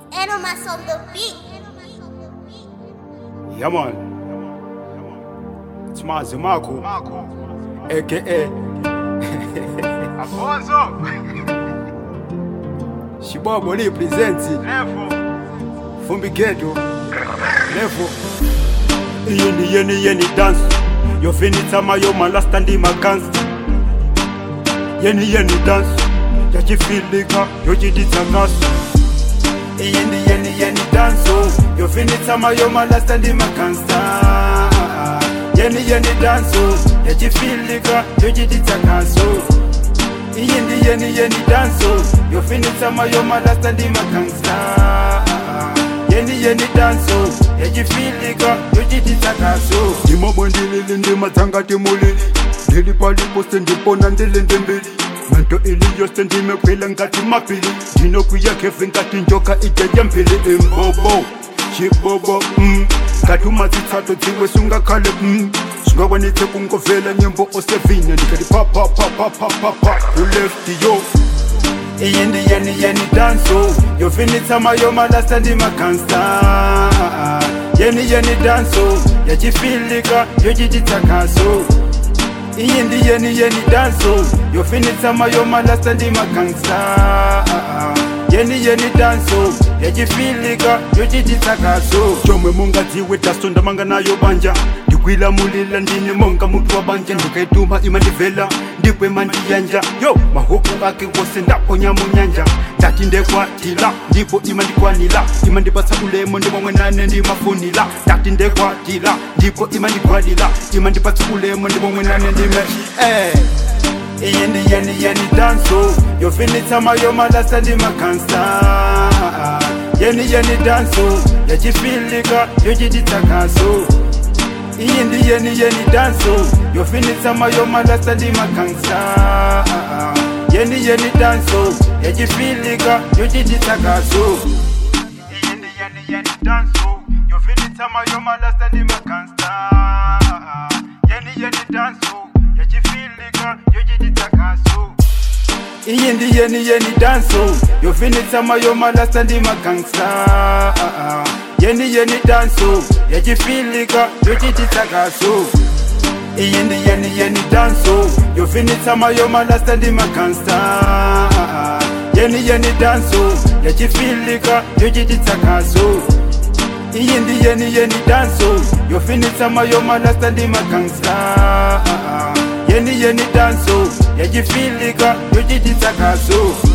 Animals on the beat. Yeah, man. It's Mazi Marco, Marco. aka Afonso. Shibobo represents Levo. Fumbi Ghetto. Level. Yeni yeni yeni dance. Yo finita mayo malasta ndi makansi. Yeni yeni dance. Yachifilika yo chiditsangaso. Yeni yeni yeni dance. Yo finita mayo malasta ndi makansa. Yeni yeni dance. Yachifilika yo chiditsangaso. Yeni yeni yeni dance. Yo finita mayo malasta ndi makansa. yeni yeni danso yachifilika yochititsakaso ndimomwe ndilili ndimatsanga timulili ndili palipose ndipona ndilinde mbili mento ili yose ndimekwila ngati mapili ndinokwiya khefe ngati njoka ijeje mphili imbobo chibobo mm. ngati umatsitsato dziwe sungakhale mm. sungakwanitse kungovela nyimbo osevine ndikati papapapapapapa ulefti yo iyi ndi yeni yeni danso yofinitsa mayo malasta ndi makansa yeni yeni danso yachifilika yochititsakaso iyi ndi yeni yeni danso yofinitsa mayo malasta ndi makansa yeni yeni danso yachifilika yochititsakaso chomwe mungadziwe daso ndamanga nayo banja ndikwilamulila ndine monga mutu wa banja ndikaituma imandivela ndikwe mandiyanja yo mahuku ake wose ndaponya munyanja ndati ndekwatila ndipo imandikwanila imandipatsa ulemo ndimomwe nane ndimafunila ndati ndekwatila ndipo imandikwanila imandipatsa ulemo ndimomwe nane ndime eh. iyi ndi yeni yeni danso yofinitsa mayo malasa ndi makansa yeni yeni danso yachifilika yochititsakaso iyi ndi yeni yeni danso yofinitsa mayo malasa ndi makansa yeni yeni danso yachifilika yochititsakaso iyi ndi yeni yeni danso yofinitsa mayo malasa ndi makansa yeni yeni danso yachifilika yochititsakaso iyi ndi yeni yeni danso yofinitsa mayo malasa ndi makansa yeni yeni danso yachifilika yochititsakaso iyi ndi yeni yeni danso yofinitsa mayo malasa ndi makansa yeni yeni danso yachifilika yochititsakaso iyi ndi yeni yeni danso yofinitsa mayo malasa ndi makansa yeni yeni danso yachifilika yochititsakaso